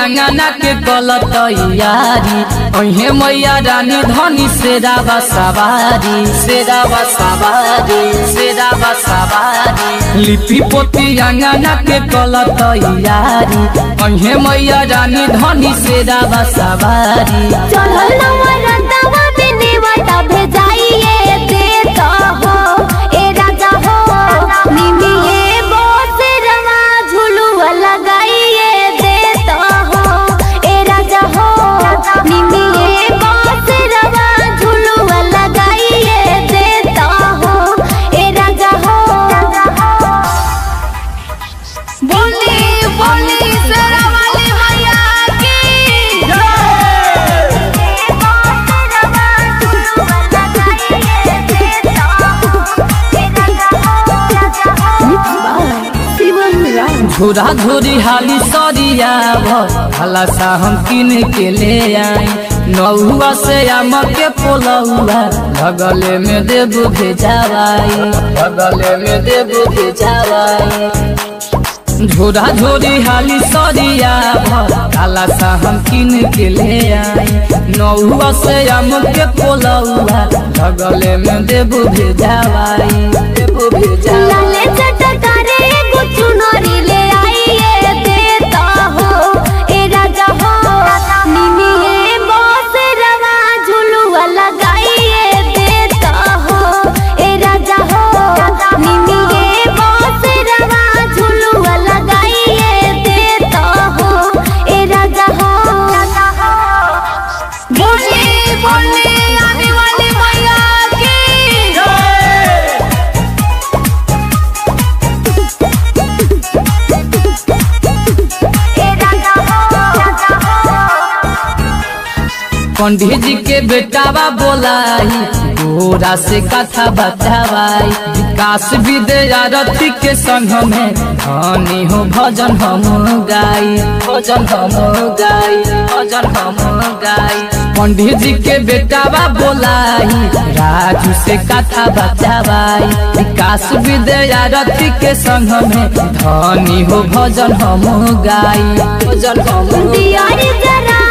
अंगना के गलत यारी अहे मैया रानी धनी से रावा सवारी से रावा सवारी से रावा सवारी लिपि पोती अंगना के गलत यारी अहे मैया रानी धनी से रावा सवारी चढ़ल नवरतवा में नेवता भेजाइए देता हो ए राजा हो निमिए बोसरवा झुलुआ लगाइए देता हो ए राजा हो निमिए बोसरवा झुलुआ लगाइए देता हो ए राजा हो बोली बोली शेरावाली मैया की झोरा झोरी हाली सरिया भला सा हम किन के ले आई नौआ से आम के पोलौआ भगले में देव भेजावाई भगले में देव भेजावाई झोरा झोरी हाली सरिया भला सा हम किन के ले आई नौआ से आम के पोलौआ भगले में देव भेजावाई देव भेजावाई लाले चटकारे एगो चुनरी ले आइए देता हो ए राजा हो निमिए बसरवा झुलुआ लगाइए देता हो ए राजा हो निमिए बसरवा झुलुआ लगाइए देता हो ए राजा हो बोली बोली आने वाली मैया की पंडित जी के बेटावा बोलाई गोरा से कथा बतावाई विकास विद्यारथी के संग में धनी हो भजन हम गाई भजन हम गाई भजन हम गाई पंडित जी के बेटावा बोलाई राजू से कथा बतावाई विकास विद्यारथी के संग में धनी हो भजन हम गाई भजन हम दियारी जरा